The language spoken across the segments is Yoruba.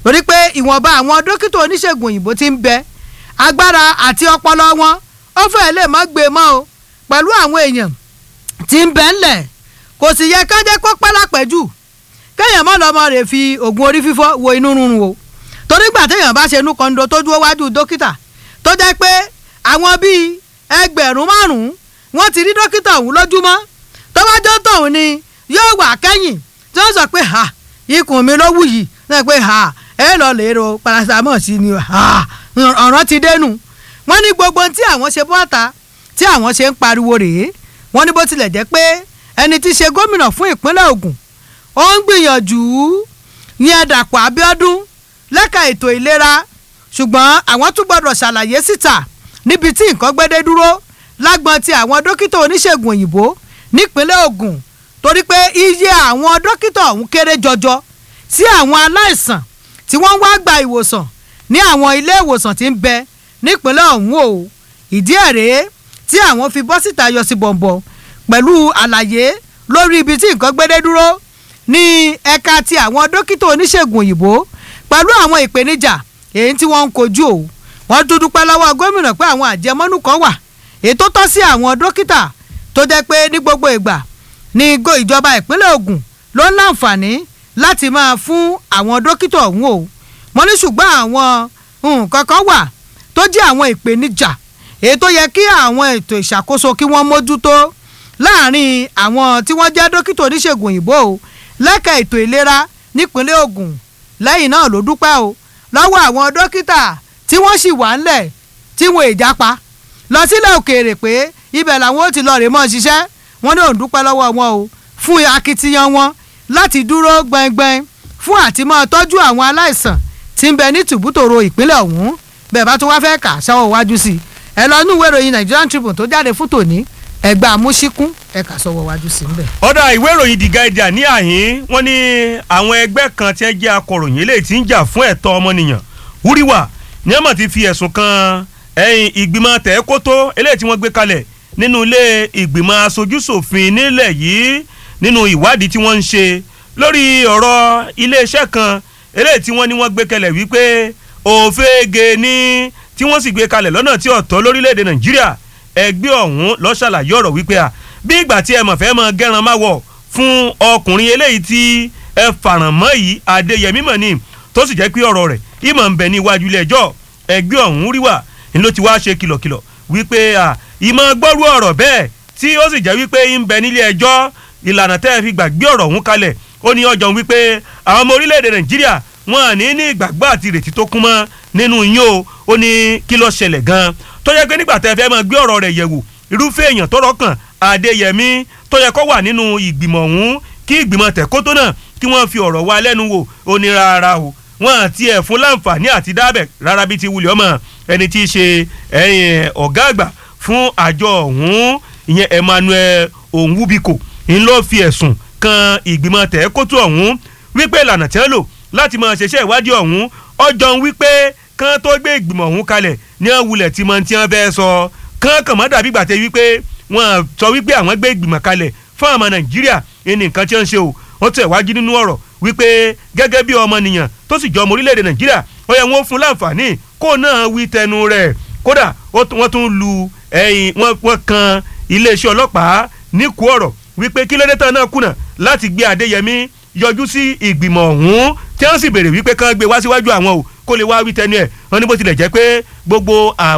torí pé ìwọ̀nba àwọn dókítà oníṣègùn òyìnbó ti ń bẹ agbára àti ọpọlọ wọn ó fẹ́ lè má gbé mọ́ o pẹ̀lú àwọn èèyàn tí ń bẹ ńlẹ̀ kò sì yẹ ká jẹ́ kó pẹ́ lápẹ́jù kéèyàn mọ́ lọ́mọ rẹ̀ fi oògùn orí fífọ́ wo inú rúnrún o torí gbà téèyàn bá ṣe inú kọ́ńdọ̀ tó dúró wájú dókítà tó jẹ́ pé àwọn bíi ẹgbẹ̀rún márùn-ún wọ́n ti rí dókítà ọ̀hún lójúmọ́ tó bá jọ́ tọ̀hún ni yóò wà kẹ́yìn tí wọ́n sọ pé ha ikùn mi ló wù yìí náà pé ha ẹ lọ lè ro paracetamol sí ni ha ọ̀ràn ti dénú wọ́n ní gbogbo tí àwọn ṣe bọ́ta tí àwọn ṣe ń pariwo rèé wọ́n ní bó tilẹ̀ jẹ́ pé ẹni tí í ṣe gómìnà fún ìpínlẹ̀ Ògùn ó ń gbìyànjú yẹn Dàpọ̀ Abíọ́dún lẹ́ka ètò ìlera ṣùgbọ́n àwọn tún gbọ́dọ̀ ṣàlàyé síta níbi tí nǹkan gbédé dúró lágbọn ti àwọn dókítà oníṣègùn òyìnbó nípínlẹ̀ Ògùn torí pé iye àwọn dókítà ọ̀hún kéré jọjọ sí àwọn aláìsàn tí wọ́n wá gba ìwòsàn ní àwọn ilé ìwòsàn tí ń bẹ nípínlẹ̀ ọ̀hún o ìdí ẹ̀ rèé tí àwọn fi bọ́ síta yọ sí bọ̀m̀bọ̀ pẹ̀lú àlàyé lórí ibi tí nǹkan gbédé dúró ní ẹ̀ka ti àwọn dókítà oníṣègùn òyìnbó pẹ̀lú àwọn ìpèníjà èyí tí wọ́n ń kojú o wọ́n tún dúpẹ́ lọ́wọ́ gómìnà pé àwọn àjẹmọ́nú kan wà èyí tó tọ́ sí àwọn dókítà tó jẹ́ pé ní gbogbo ìgbà ní ìjọba ìpínlẹ̀ Ògùn ló ń láǹfààní láti máa fún àwọn dókítà ọ̀hún o wọ́n ní ṣùgbọ́n àwọn nǹkan kan wà tó jẹ́ àwọn ìpèníjà èyí tó yẹ kí àwọn ètò ìṣàkóso kí wọ́n mójútó láàárín àwọn tí wọ́n jẹ́ dókítà oníṣègùn òyìnbó o lẹ́ka ètò ìlera nípínlẹ̀ Ògùn lẹ́yìn náà ló dúpẹ́ o lọ́wọ́ àwọn dókítà tí wọ́n sì wà ńlẹ̀ tí wọ́n èjàpá lọ sílẹ̀ òkèèrè pé ibẹ̀ làwọn ó ti lọ rè mọ́ ṣiṣẹ́ wọ́n ní òun dúpẹ́ lọ́wọ́ wọn o fún akitiyan wọn láti dúró gbẹngbẹng fún àti máa tọ́jú àwọn aláìsàn tí ń bẹ ní tùbútòrò ìpínlẹ̀ ọ̀hún bẹ́ẹ̀ bá tún wá fẹ́ kà sáwọ́ wájú sí i ẹ lọ nú ìwé ìròyìn Nigerian Tribune tó jáde fún tòní ẹgbẹ́ amúṣíkún ẹ kà sọ́wọ́ wájú sí i. ọ̀dà ìwé ìròyìn The Guardian ní àhín wọ́n ní àwọn ẹgbẹ́ kan tí wọ́n jẹ́ akọ̀ròyìn eléyìí tí ń jà fún ẹ̀tọ́ ọmọnìyàn wúríwà ní ọmọ ti fi ẹ̀sùn kan ẹ̀yìn ìgbìmọ̀ tẹ̀ẹ́kótó eléyìí tí wọ́n gbé kalẹ̀ nínú ilé ìgbìmọ̀ aṣojúṣòfin nílẹ̀ yìí nínú ìwádìí tí wọ́n ń ṣe lórí ọ̀rọ̀ iléeṣẹ́ kan eléyìí tí wọ́n ní wọ́n gbé kalẹ̀ wípé òfegè ni tí wọ́n sì gbé kalẹ̀ lọ́nà tí ọ̀tọ̀ lórílẹ̀‐èdè nàìjíríà ẹgbẹ́ ọ̀hún ló ṣàlàyé ọ̀rọ̀ wípé à bí ìgbà tí ẹ mọ̀ fẹ́ mọ gẹ́ran máa wọ̀ fún ọkùnrin eléyìí tí ẹ fàràn mọ́ yìí adéyẹmí mọ̀ ni tó sì jẹ́ pé ọ̀rọ̀ rẹ̀ ìmọ̀ ń bẹ ní iwájú ilé ẹjọ́ ẹgbẹ́ ọ̀hún rí wà ní ló ti wá ṣe kìlọ̀kìlọ̀ wípé à ìmọ̀ gbọ́rú ọ̀rọ̀ bẹ́ẹ̀ tí ó sì jẹ́ wípé ń bẹ nílé ẹjọ́ ìlànà tẹ́ ẹ fi gbàgbé ọ̀rọ̀ ọ̀hún kalẹ̀ ó ní ọjọ́ wípé àwọn ọmọ orílẹ̀-èdè nàìjíríà wọn ní ní ìgbàgbọ́ àti ìrètí tó kún mọ́ nínú yín o ó ní kí ló ṣẹlẹ̀ gan-an tó yẹ pé nígbà tẹ́ ẹ fẹ́ máa gbé ọ̀rọ̀ rẹ̀ yẹ̀wò irúfẹ́ èèyàn tọ́rọ̀ kàn adéyẹmí tó yẹ kó wà nínú ìgbìmọ̀ ọ̀hún kí ìgbìmọ̀ tẹ̀kótó náà kí wọ́n fi ọ̀rọ̀ wá lẹ́nu wò ó ní rárá o wọn àti ẹ̀ fún láǹfààní àti dábẹ̀ rárá bí ti wulẹ̀ ọmọ ẹni tí í ṣe ọ̀gá àgbà fún àjọ ọ̀hún ìyẹn Emmanuel Onwubiko ń lọ fi ẹ̀sùn kan ìgbìmọ̀ tẹ̀kótó ọ̀hún wípé ìlànà tí wọ́n lò láti máa ṣiṣẹ́ ìwádìí ọ̀hún ọjọ́ ń wípé kán tó gbé ìgbìmọ̀ ọ̀hún kalẹ̀ ní wulẹ̀ tí mo ti hàn fẹ́ sọ kán kàn mọ́ dàbí gbàtẹ́ wípé wọ́n sọ wípé àwọn gbé ìgbìmọ̀ kalẹ̀ fún ọmọ Nàìjíríà ní nǹkan tí wọ́n ń ṣe o wọ́n tẹ̀ wájú nínú ọ̀rọ̀ wípé gẹ́gẹ́ bí ọmọnìyàn tó sì jọ ọmọ orílẹ̀-èdè Nàìjíríà ó yẹ wọ́n fún láǹfààní kó náà wí tẹnu rẹ̀ kódà wọ́n tún lu ẹ̀yìn wọ́n kan iléeṣẹ́ ọlọ́pàá níkù ọ̀rọ̀ wípé kí lóde tán náà kùnà láti gbé Adéyẹmí yọjú sí ìgbìmọ̀ ọ̀hún tí wọ́n sì béèrè wípé kán gbé wá síwájú àwọn o kó lè wá wí tẹnu ẹ̀ wọ́n ní bó tilẹ̀ jẹ́ pé gbogbo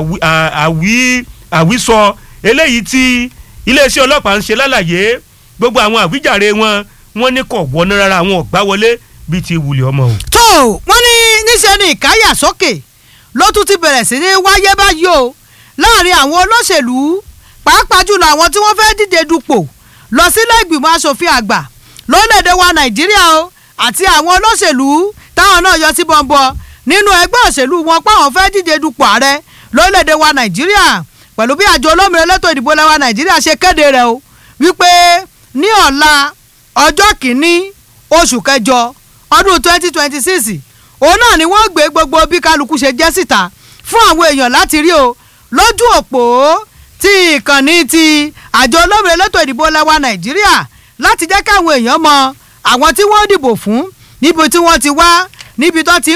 àwí àwísọ eléyìí tí iléeṣẹ́ ọlọ́pàá ń ṣe lálàyé gbogbo àwọn àwíjàre wọn wọ́n ní kò wọná rárá àwọn ọ̀gbá wọlé bíi ti wulẹ̀ ọmọ o. tó wọ́n ní níṣẹ́ ni ìkáyà sókè ló tún ti bẹ̀rẹ̀ sí ní wáyé báyìí o láàrin àwọn olóṣèlú pàápàá jùlọ àwọn tí wọ́n fẹ́ díje dupò lọ sílé ìgbìmọ̀ asòfin àgbà lórílẹ̀‐èdè wa nàìjíríà o àti àwọn olóṣèlú táwọn náà yọ sí bọ́ńbọ́ nínú ẹgbẹ́ òṣèlú wọn páwọn fẹ́ díje dupò ààrẹ lórílẹ̀‐èdè wa nàìjíríà pẹ̀lú bí àjọ olómìnira elétò ìdìbò lẹ́wà nàìjíríà ṣe kéde rẹ̀ o wípé ní ọ̀la ọjọ́ kìíní oṣù kẹjọ ọdún twenty twenty six òun náà ni wọ́n gbé gbogbo bí kálukú ṣe jẹ́ síta fún àwọn èèyàn láti rí o lójú òpó tí ìkànnì ti àjọ olómìnira elétò ìdìbò lẹ́wà nàìjíríà láti jẹ́ káwọn èèyàn mọ àwọn tí wọ́n dìbò fún níbi tí wọ́n ti wá níbi tó ti